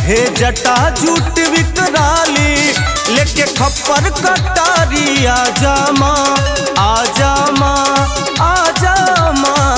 हे जटा जूट विकराली लेके खप्पर कटारी आजा माँ आजा माँ आजा माँ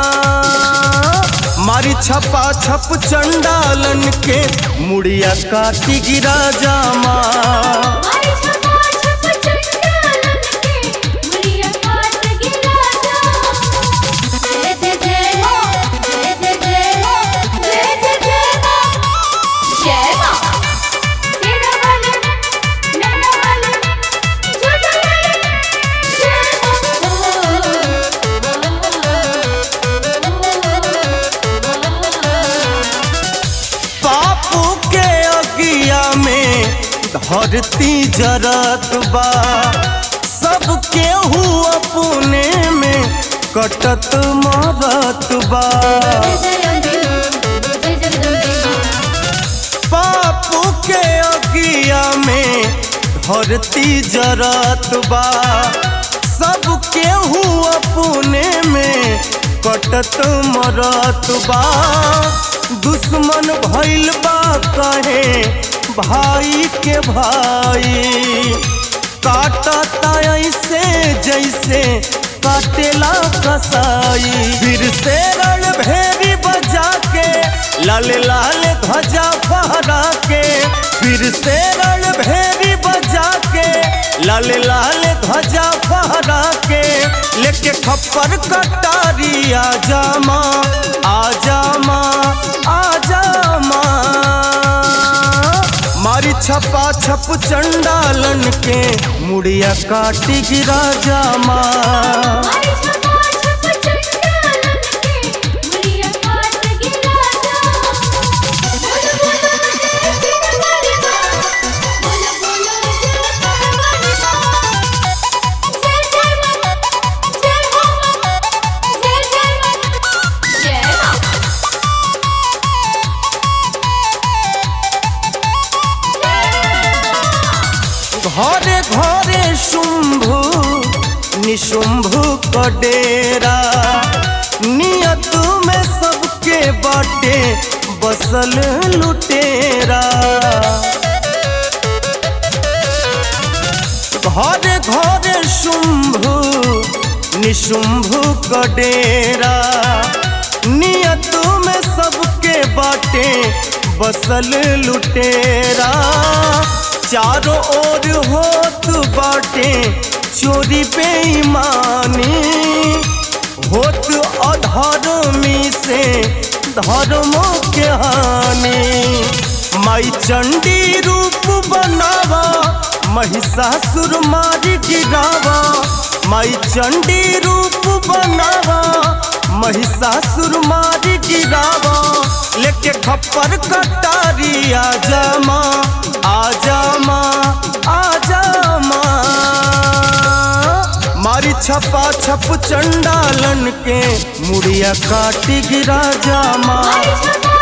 मारी छपा छप चंडालन के मुड़िया काटी गिरा जा माँ मारी छपा छप चंडालन के मुड़िया काट गिरा जा जय जय जय हो जय जय जय हो जय जय जय हो जय मां तेरा वाले नैना वाले झूठा वाले जय पापू के अगिया में धरती जरत बा सब केहू अपने में कटत मरत बा पापू के अगिया में धरती जरत बा सब केहू अपने में कटत मरत बा दुश्मन भइल बा कहे भाई के भाई काटता ऐसे जैसे काटेला कसाई फिर से रण भेरी बजा के लाल लाल ध्वजा फहरा के फिर से रण भेरी बजा के लाल लाल ध्वजा फहरा के लेके खप्पर कटारी आजा माँ आजा माँ आजा माँ मारी छपा छप चंडालन के मुड़िया काटी गिरा जा माँ मारी छपा छप चंडालन के मुड़िया काट गिरा जा बोलो बोलो जय सिंह वाली मां बोलो बोलो जय सिंह वाली मां जय जय मां जय हो मां जय जय मां जय मां घरे घरे शुंभु निशुंभु क डेरा नियत में सबके बाटे बसल लुटेरा घरे घरे शुंभु निशुंभु क डेरा नियत में सबके बाटे बसल लुटेरा चारों ओर होत बाटे चोरी बेईमानी होत अधर्मी से धर्मों के हानि माई चंडी रूप बनावा महिषासुर मारी गिरावा माई चंडी रूप बनावा महिषासुर मारी गिरावा लेके खप्पर कटारी आजा माँ आजा माँ आजा माँ मारी छपा छप चंडालन के मुड़िया काटी गिरा जा माँ मारी छपा